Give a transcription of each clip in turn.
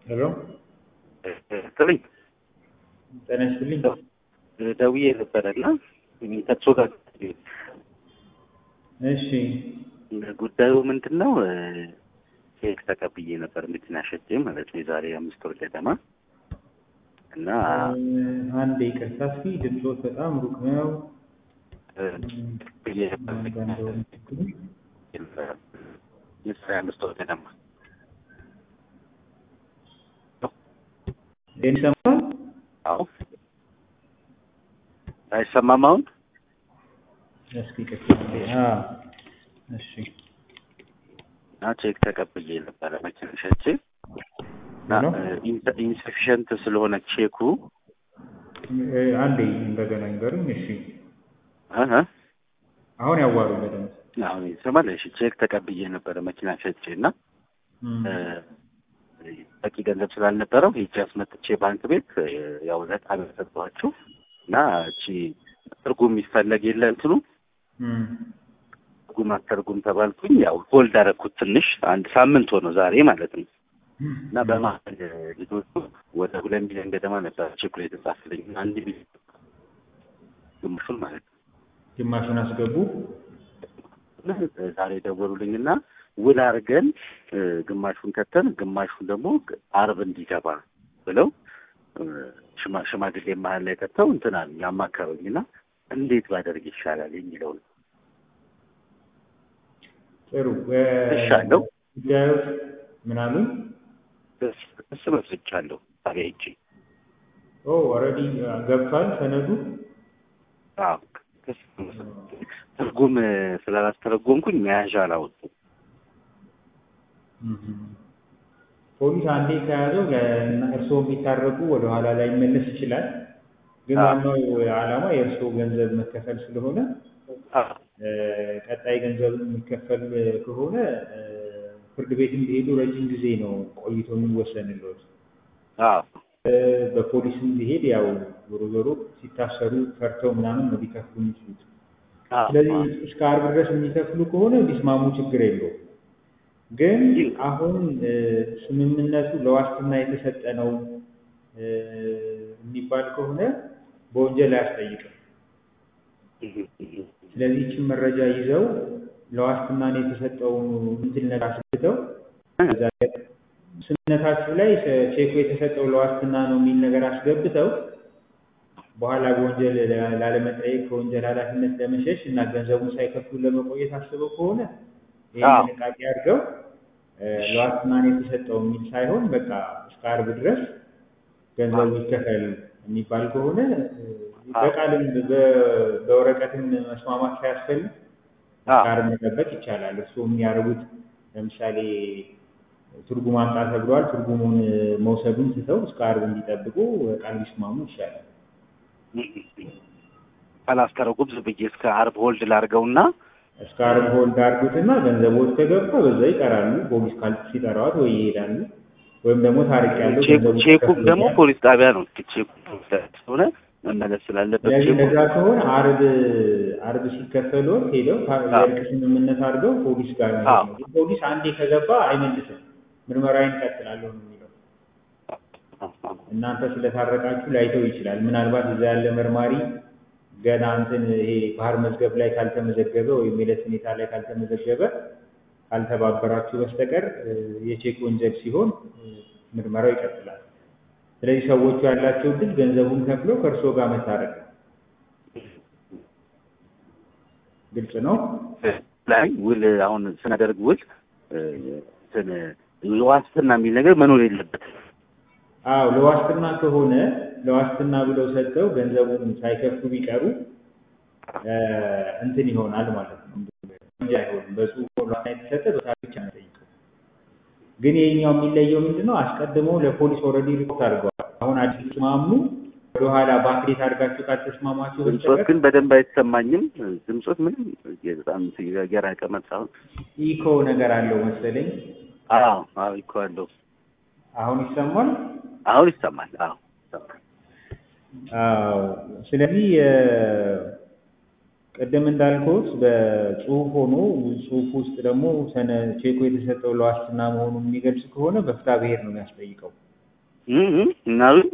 ሄሎ ጥልኝ ጤና ይስጥልኝ። ደውዬ ነበረና ከእሱ ጋር እሺ ጉዳዩ ምንድን ነው? ቼክ ተቀብዬ ነበር መኪና ሸጬ ማለት ነው የዛሬ አምስት ወር ገደማ እና አንድ ይቅርታ እስኪ ድምፆት በጣም ሩቅ ነው። የዛሬ አምስት ወር ገደማ ይሰማል? አዎ አይሰማም አሁን? እስኪ ይቅርታ። አዎ እሺ እና ቼክ ተቀብዬ ነበረ መኪና ሸጬ እና ኢንሰፊሽንት ስለሆነ ቼኩ እ አንዴ እንደገና ይንገሩኝ። እሺ እህ አሁን ያዋሩ በደንብ አሁን ይሰማል። እሺ ቼክ ተቀብዬ ነበረ መኪና ሸጬ እና እም፣ በቂ ገንዘብ ስላልነበረው ሄጄ አስመጥቼ ባንክ ቤት ያው ለጣቢያ ሰጠኋቸው እና እቺ ትርጉም የሚፈለግ የለ እንትኑ እም፣ ትርጉም አተርጉም ተባልኩኝ። ያው ሆልድ አደረኩት ትንሽ አንድ ሳምንት ሆነው ዛሬ ማለት ነው። እና በመሀል ልጆቹ ወደ ሁለት ሚሊዮን ገደማ ነበር ቼኩ የተጻፈልኝ አንድ ሚሊዮን ግማሹን ማለት ነው። ግማሹን አስገቡ። እና ዛሬ ደወሉልኝና ውል አድርገን ግማሹን ከተን ግማሹን ደግሞ አርብ እንዲገባ ብለው ሽማ- ሽማግሌ መሀል ላይ ከተው እንትናል ያማከሩኝና እንዴት ባደርግ ይሻላል የሚለው ነው። ጥሩ እሻለሁ። ጉዳዩ ምን አሉኝ? እስ መስርቻለሁ ታዲያ ሂጄ ኦ ኦልሬዲ ገብቷል ሰነዱ። አዎ፣ ክስ መስርቼ ትርጉም ስላላስተረጎምኩኝ መያዣ አላወጡም። ፖሊስ አንዴ ከያዘው እርስዎ የሚታረቁ ወደኋላ ላይ መለስ ይችላል። ግን አዎ። ዋናው ዓላማ የእርስዎ ገንዘብ መከፈል ስለሆነ አዎ፣ እ፣ ቀጣይ ገንዘብ የሚከፈል ከሆነ እ፣ ፍርድ ቤት እንዲሄዱ ረጅም ጊዜ ነው ቆይቶ የሚወሰንልዎት። አዎ፣ እ፣ በፖሊስም ቢሄድ ያው ዞሮ ዞሮ ሲታሰሩ ፈርተው ምናምን ነው ሊከፍሉ የሚችሉት። አዎ፣ ስለዚህ እስከ ዓርብ ድረስ የሚከፍሉ ከሆነ ቢስማሙ ችግር የለውም። ግን አሁን እ፣ ስምምነቱ ለዋስትና የተሰጠ ነው እ፣ የሚባል ከሆነ በወንጀል አያስጠይቅም። ስለዚህ ይህችን መረጃ ይዘው ለዋስትና ነው የተሰጠውን እንትን ነገር አስገብተው ከዛ ላይ ስምምነታችሁ ላይ ቼኩ የተሰጠው ለዋስትና ነው የሚል ነገር አስገብተው በኋላ በወንጀል ላ- ላለመጠየቅ ከወንጀል ኃላፊነት ለመሸሽ እና ገንዘቡን ሳይከፍሉ ለመቆየት አስበው ከሆነ ይህን አዎ። ጥንቃቄ አድርገው እ፣ ለዋስትና ነው የተሰጠው የሚል ሳይሆን በቃ እስከ ዓርብ ድረስ ገንዘቡ ይከፈል የሚባል ከሆነ እ፣ በቃልም በ- በወረቀትም መስማማት ሳያስፈልግ እስከ አዎ፣ ዓርብ መጠበቅ ይቻላል። እርስዎ የሚያደርጉት ለምሳሌ ትርጉም አምጣ ተብለዋል። ትርጉሙን መውሰዱን ትተው እስከ ዓርብ እንዲጠብቁ ቃል ቢስማሙ ይሻላል። ካላስተረጉም ዝም ብዬ እስከ ዓርብ ሆልድ ላድርገውና እስከ ዓርብ ሆልድ አድርጉትና ገንዘቦች ከገባ በዛ ይቀራሉ። ፖሊስ ካል ሲጠራዎት ወይ ይሄዳሉ ወይም ደግሞ ታሪክ ያለው ቼኩ ገንዘቡ ቼኩም ደግሞ ተከፍሎኛል። ፖሊስ ጣቢያ ነው። ቼኩ ፖሊስ ጣቢያ ስለሆነ መመለስ ስላለበት ስለዚህ ቼኩ እንደዛ ከሆነ ዓርብ ዓርብ ሲከፈሎት ሄደው ካ- አዎ። የእርቅ ስምምነት አድርገው ፖሊስ ጋር ነው አዎ። የሚሄዱት። ፖሊስ አንዴ ከገባ አይመልስም። ምርመራዬን እቀጥላለሁ ነው የሚለው። እናንተ ስለታረቃችሁ ላይተው ይችላል። ምናልባት እዛ ያለ መርማሪ ገና እንትን ይሄ ባህር መዝገብ ላይ ካልተመዘገበ ወይም የዕለት ሁኔታ ላይ ካልተመዘገበ ካልተባበራችሁ በስተቀር እ፣ የቼክ ወንጀል ሲሆን እ፣ ምርመራው ይቀጥላል። ስለዚህ ሰዎቹ ያላቸው እድል ገንዘቡን ከፍለው ከእርስዎ ጋር መታረቅ ነው። ግልጽ ነው። ላይ ውል አሁን ስናደርግ ውል እ፣ እንትን ዋስትና የሚል ነገር መኖር የለበትም። አዎ ለዋስትና ከሆነ ለዋስትና ብለው ሰጥተው ገንዘቡን ሳይከፍሉ ቢቀሩ እ፣ እንትን ይሆናል ማለት ነው እንጂ አይሆንም። በጽሁፍ ዋስትና የተሰጠ በታሪክ ብቻ ነው የሚጠይቀው። ግን ይሄኛው የሚለየው ምንድነው? አስቀድመው ለፖሊስ ኦልሬዲ ሪፖርት አድርገዋል። አሁን አዲስ ተስማሙ ወደኋላ ባክዴት አድርጋችሁ ካልተስማማችሁ ድምፆት በስተቀር ግን በደንብ አይሰማኝም። ድምፆት ምንም በጣም የራቀ መጣ። ኢኮ ነገር አለው መሰለኝ። አዎ አዎ እኮ አለው። አሁን ይሰማል? አሁን ይሰማል። አዎ ይሰማል። አዎ ስለዚህ እ፣ ቅድም እንዳልኩት በጽሁፍ ሆኖ ጽሁፍ ውስጥ ደግሞ ሰነ ቼኩ የተሰጠው ለዋስትና መሆኑን የሚገልጽ ከሆነ በፍትሐ ብሔር ነው የሚያስጠይቀው። እ እ እናሉኝ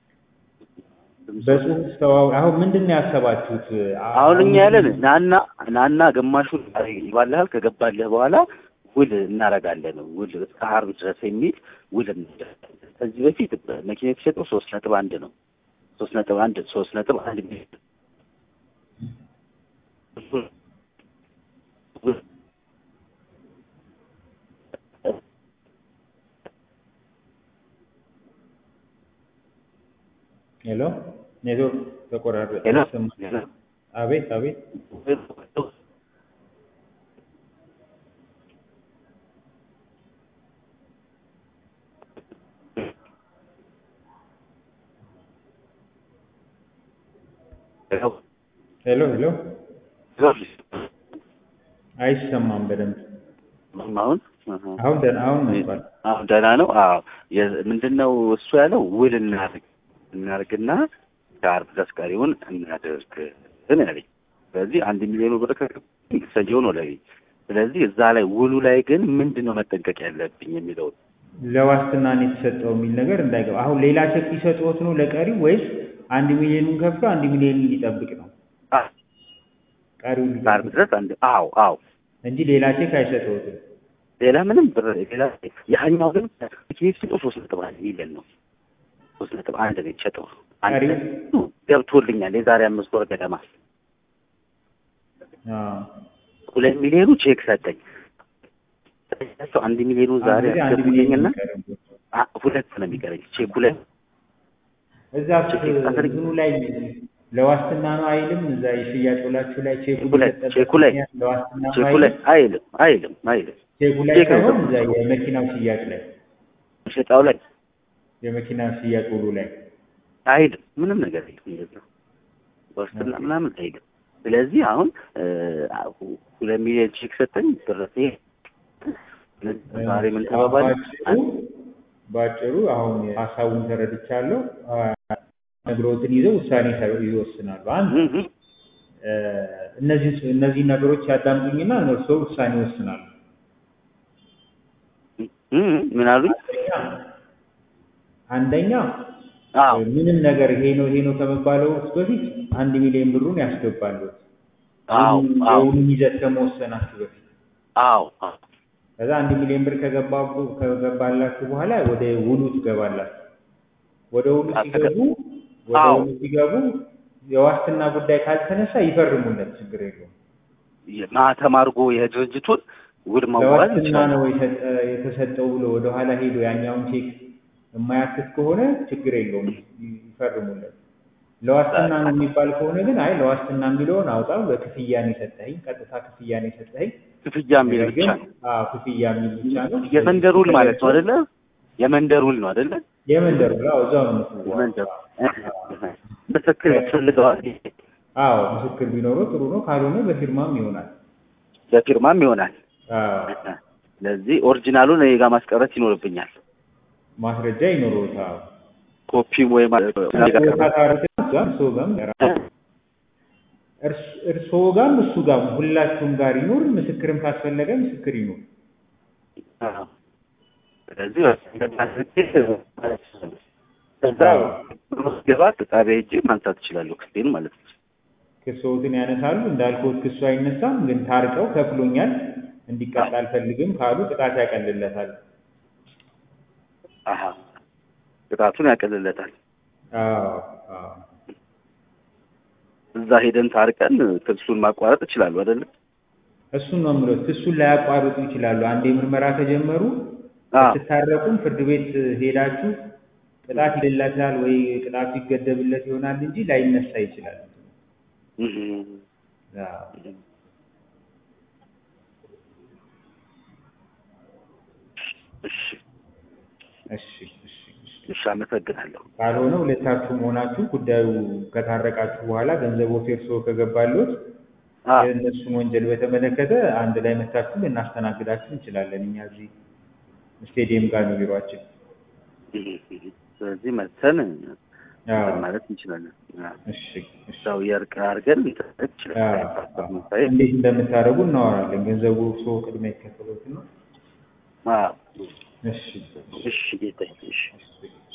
በጽሁፍ ተዋው አሁን ምንድን ነው ያሰባችሁት? አሁን እኛ ያለን ናና ናና ግማሹን ይባልሃል ከገባልህ በኋላ ውል እናደርጋለን ውል እስከ ዓርብ ድረስ የሚል ውል እናደርጋለን። ከዚህ በፊት መኪና የተሸጠው ሶስት ነጥብ አንድ ነው። ሶስት ነጥብ አንድ ሶስት ነጥብ አንድ ሚሊዮን ሄሎ ኔትወርክ ተቆራረጠ። ሄሎ ይሰማል? አቤት አቤት ሄሎ ሄሎ አይሰማም በደንብ አሁን አሁን ደህና አሁን መጥቷል። አሁን ደህና ነው። አዎ ምንድን ነው እሱ ያለው ውል እናድርግ እናድርግና ከዓርብ ድረስ ቀሪውን እናድርግ ነው ያለኝ። ስለዚህ አንድ ሚሊዮኑ ብር ከሰየው ነው ለኔ። ስለዚህ እዛ ላይ ውሉ ላይ ግን ምንድን ነው መጠንቀቅ ያለብኝ የሚለው ለዋስትና ነው የተሰጠው የሚል ነገር እንዳይገባ። አሁን ሌላ ቼክ ሊሰጥዎት ነው ለቀሪው ወይስ አንድ ሚሊዮኑን ከፍሎ አንድ ሚሊዮን ሊጠብቅ ነው? ቀሪው ከዓርብ ድረስ አንድ አዎ አዎ እንጂ ሌላ ቼክ አይሰጥዎትም። ሌላ ምንም ብር ሌላ ያኛው ግን ኬፍ ሲጠው ሶስት ነጥብ አንድ ሚሊዮን ነው። ሶስት ነጥብ አንድ ነው የተሸጠው። አንድ ቀሪው? ገብቶልኛል የዛሬ አምስት ወር ገደማ አዎ ሁለት ሚሊዮኑ ቼክ ሰጠኝ። አንድ ሚሊዮኑ ዛሬ አንድ አንድ ሚሊዮን አስገቡልኝና የሚቀርብዎት። አ- ሁለት ነው የሚቀረኝ ቼክ ሁለት እዛ ቼክ አስር- እንትኑ ላይ ለዋስትና ነው አይልም። እዛ የሽያጭ ውላችሁ ላይ ቼኩ ቼኩ ላይ- የተሰጠበት ቼኩ ላይ- ምክንያት ለዋስትና ነው ቼኩ ላይ አይልም። አይልም አይልም አይልም ቼኩ ላይ ቼክ ሳይሆን ነው። እዛ የመኪናው ሽያጭ ላይ ሸጣው ላይ የመኪና ሽያጭ ውሉ ላይ አይልም ምንም ነገር የለም እንደዛ ዋስትና ምናምን አይልም። ስለዚህ አሁን እ፣ ሁለት ሚሊዮን ቼክ ሰጠኝ ደረሰ ዛሬ ምን ተባባል ባጭሩ ባጭሩ አሁን ሀሳቡን ተረድቻለሁ። ነግሮትን ይዘው ውሳኔ ሰ- ይወስናሉ። አንድ እ፣ እነዚህ እነዚህ ነገሮች ያዳምጡኝና እነርሱ ውሳኔ ይወስናሉ። ምን አሉኝ? አንደኛ አዎ ምንም ነገር ይሄ ነው ይሄ ነው ከመባለው በፊት አንድ ሚሊዮን ብሩን ያስገባሉ። አዎ አዎ የውሉን ይዘት ከመወሰናችሁ በፊት አዎ አዎ ከዛ አንድ ሚሊዮን ብር ከገባቡ ከገባላችሁ በኋላ ወደ ውሉ ትገባላችሁ። ወደ ውሉ ሲገቡ ወደ አዎ። ውሉ ሲገቡ የዋስትና ጉዳይ ካልተነሳ ይፈርሙለት፣ ችግር የለውም። ማህተም አድርጎ የድርጅቱን ውል መዋዋል ለዋስትና ይችላል። ነው የሰጠ- የተሰጠው ብሎ ወደ ኋላ ሄዶ ያኛውን ቼክ የማያትት ከሆነ ችግር የለውም፣ ይፈርሙለት። ለዋስትና ነው የሚባል ከሆነ ግን አይ ለዋስትና የሚለውን አውጣው፣ በክፍያ ነው የሰጠኸኝ፣ ቀጥታ ክፍያ ነው የሰጠኸኝ ክፍያ የሚል ነገር ብቻ ግን ነው። አዎ ክፍያ የሚል ብቻ ነው። የመንደር ውል ማለት ነው አይደለ? የመንደር ውል ነው አይደለ? የመንደር ውል አዎ፣ እዛው ነው የምትውለው። የመንደር ምስክር ያስፈልገዋል። አዎ ምስክር ቢኖረው ጥሩ ነው። ካልሆነ በፊርማም ይሆናል። በፊርማም ይሆናል። አዎ ስለዚህ ኦሪጂናሉን እኔ ጋር ማስቀረት ይኖርብኛል። ማስረጃ ይኖረውታል። ኮፒም ወይ እርስዎ ጋርም እርስ- እርስዎ ጋርም እሱ ጋርም ሁላችሁም ጋር ይኖር። ምስክርም ካስፈለገ ምስክር ይኖር። ስለዚህ ከዛ ገባ ጣቢያ ሄጄ ማንሳት እችላለሁ ክስቴን ማለት ነው። ክሶትን ያነሳሉ። እንዳልኩት ክሱ አይነሳም፣ ግን ታርቀው ከፍሎኛል እንዲቀጣ አልፈልግም ካሉ ቅጣት ያቀልለታል። አሀ ቅጣቱን ያቀልለታል። አዎ አዎ እዛ ሄደን ታርቀን ክሱን ማቋረጥ እችላለሁ አይደለ? እሱን ነው የምለው። ክሱን ላያቋርጡ ይችላሉ። አንዴ ምርመራ ከጀመሩ አዎ ስትታረቁም ፍርድ ቤት ሄዳችሁ ቅጣት ይደላታል ወይ ቅጣቱ ይገደብለት ይሆናል እንጂ ላይነሳ ይችላል። እህ አዎ። እሺ እሺ እሺ እሺ። እሺ፣ አመሰግናለሁ። ካልሆነ ሁለታችሁም ሆናችሁ ጉዳዩ ከታረቃችሁ በኋላ ገንዘቡ እርሶ ከገባሎት አዎ የእነሱን ወንጀል በተመለከተ አንድ ላይ መታችሁ ልናስተናግዳችሁ እንችላለን። እኛ እዚህ ስቴዲየም ጋር ነው ቢሯችን። እህ እህ። ስለዚህ መተን አዎ። ማለት እንችላለን። አዎ። እሺ እሺ። ሰው የእርቅ አድርገን እንትን አዎ፣ እንችላለን። አዎ። ሳይ እንዴት እንደምታደርጉ እናወራለን። ገንዘቡ እርሶ ቅድሚያ ይከፈሉት ነው። አዎ እሺ እሺ ጌታዬ እሺ እሺ